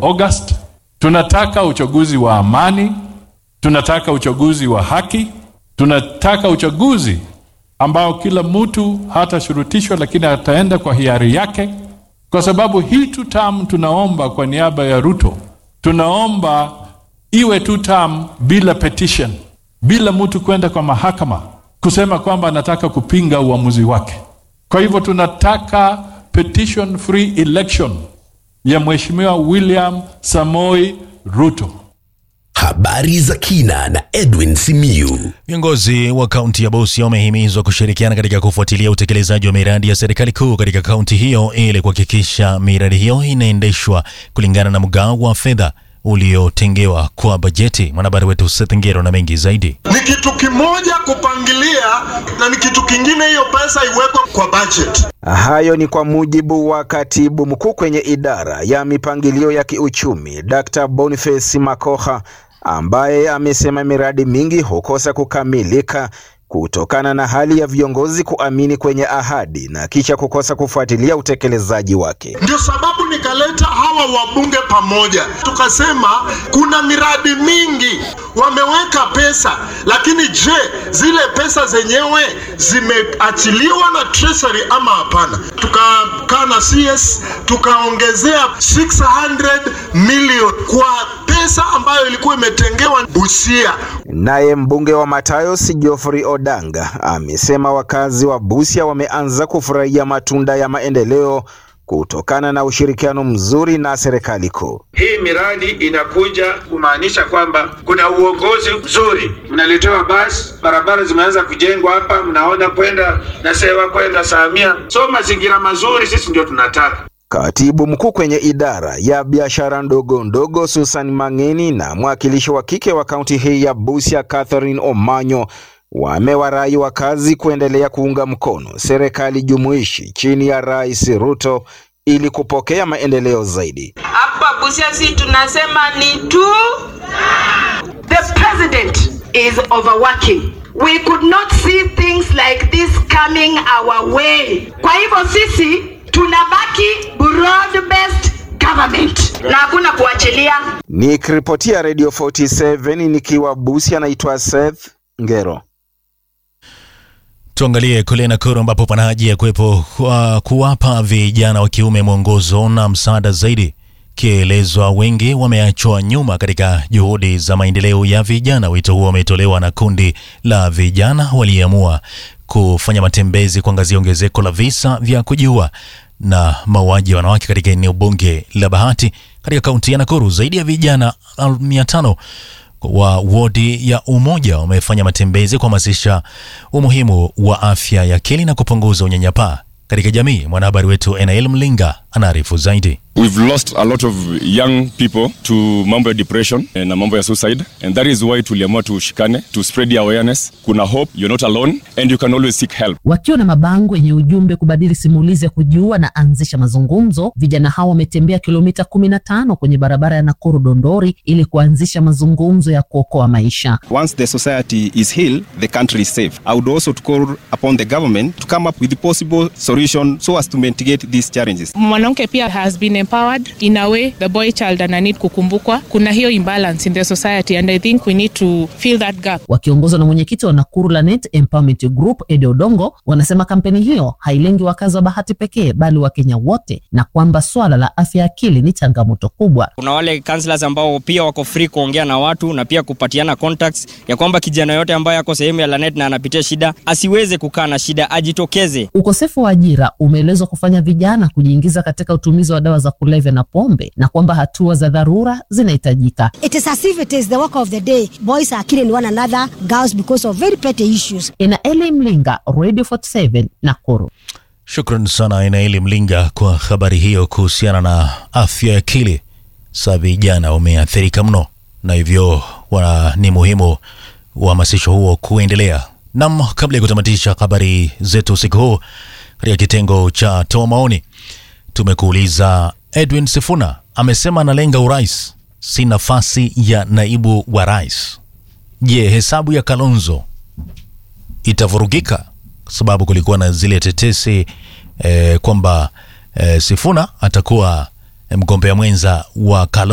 August. Tunataka uchaguzi wa amani, tunataka uchaguzi wa haki, tunataka uchaguzi ambao kila mtu hatashurutishwa, lakini ataenda kwa hiari yake, kwa sababu hii two term tunaomba kwa niaba ya Ruto, tunaomba iwe two term bila petition, bila mtu kwenda kwa mahakama kusema kwamba anataka kupinga uamuzi wake. Kwa hivyo tunataka petition free election ya Mheshimiwa William Samoi Ruto. Habari za kina na Edwin Simiyu. Viongozi wa kaunti ya Busia wamehimizwa kushirikiana katika kufuatilia utekelezaji wa miradi ya serikali kuu katika kaunti hiyo ili kuhakikisha miradi hiyo inaendeshwa kulingana na mgao wa fedha uliotengewa kwa bajeti. Mwanahabari wetu Seth Ngero na mengi zaidi. Ni kitu kimoja kupangilia na ni kitu kingine hiyo pesa iwekwe kwa budget. Hayo ni kwa mujibu wa katibu mkuu kwenye idara ya mipangilio ya kiuchumi Dr. Boniface Makoha ambaye amesema miradi mingi hukosa kukamilika kutokana na hali ya viongozi kuamini kwenye ahadi na kisha kukosa kufuatilia utekelezaji wake. Ndio sababu nikaleta hawa wabunge pamoja, tukasema kuna miradi mingi wameweka pesa, lakini je, zile pesa zenyewe zimeachiliwa na treasury ama hapana? Tukakaa na CS tukaongezea 600 million kwa pesa ambayo ilikuwa imetengewa Busia. Naye mbunge wa Matayos Geoffrey Odanga amesema wakazi wa Busia wameanza kufurahia matunda ya maendeleo kutokana na ushirikiano mzuri na serikali kuu. Hii miradi inakuja kumaanisha kwamba kuna uongozi mzuri, mnaletewa basi, barabara zimeanza kujengwa hapa, mnaona kwenda Nasewa kwenda Samia, so mazingira mazuri sisi ndio tunataka. Katibu mkuu kwenye idara ya biashara ndogo ndogo Susan Mangeni na mwakilishi wa kike wa kaunti hii ya Busia Catherine Omanyo wamewarai wakazi kuendelea kuunga mkono serikali jumuishi chini ya Rais Ruto ili kupokea maendeleo zaidi. Hapa Busia si tunasema ni tu the president is overworking. We could not see things like this coming our way. Kwa hivyo sisi tunabaki broad based government na hakuna kuachilia. Nikiripotia Radio 47 nikiwa Busia, naitwa Seth Ngero. Tuangalie kule Nakuru ambapo pana haja ya kuwepo kwa kuwapa vijana wa kiume mwongozo na msaada zaidi, kielezwa wengi wameachwa nyuma katika juhudi za maendeleo ya vijana. Wito huo umetolewa na kundi la vijana waliamua kufanya matembezi kuangazia ongezeko la visa vya kujiua na mauaji ya wanawake katika eneo bunge la Bahati katika kaunti ya Nakuru. Zaidi ya vijana mia tano wa wodi ya Umoja wamefanya matembezi kuhamasisha umuhimu wa afya ya akili na kupunguza unyanyapaa katika jamii. Mwanahabari wetu Enael Mlinga anaarifu zaidi. We've lost a lot of young people to mambo ya depression na mambo ya suicide and that is why tuliamua tushikane to spread the awareness. Kuna hope, you're not alone and you can always seek help. Wakiwa na mabango yenye ujumbe kubadili simulizi ya kujiua na anzisha mazungumzo, vijana hao wametembea kilomita kumi na tano kwenye barabara ya Nakuru Dondori ili kuanzisha mazungumzo ya kuokoa maisha. Once the society is healed, the country is safe. I would also to call upon the government to come up with the possible solution so as to mitigate these challenges. Mwanamke pia has been empowered in a way the boy child ana need kukumbukwa. Kuna hiyo imbalance in the society and I think we need to fill that gap. Wakiongozwa na mwenyekiti wa Nakuru Lanet Empowerment Group Ede Odongo, wanasema kampeni hiyo hailengi wakazi wa Bahati pekee bali Wakenya wote, na kwamba swala la afya ya akili ni changamoto kubwa. Kuna wale counselors ambao pia wako free kuongea na watu na pia kupatiana contacts ya kwamba kijana yote ambaye ako sehemu ya Lanet na anapitia shida asiweze kukaa na shida, ajitokeze. Ukosefu wa ajira umeelezwa kufanya vijana kujiingiza katika utumizi wa dawa za kulevya na pombe na kwamba hatua za dharura zinahitajika. It is as if it is the work of the day. Boys are killing one another, girls because of very petty issues. Ina Eli Mlinga, Radio 47 Nakuru. Shukran sana Inaeli Mlinga kwa habari hiyo kuhusiana na afya ya akili. Sa vijana wameathirika mno, na hivyo wana, ni muhimu uhamasisho huo kuendelea. Nam, kabla ya kutamatisha habari zetu usiku huu, katika kitengo cha toa maoni tumekuuliza Edwin Sifuna amesema analenga urais, si nafasi ya naibu wa rais. Je, hesabu ya Kalonzo itavurugika? Kwa sababu kulikuwa na zile tetesi eh, kwamba eh, Sifuna atakuwa mgombea mwenza wa Kalonzo.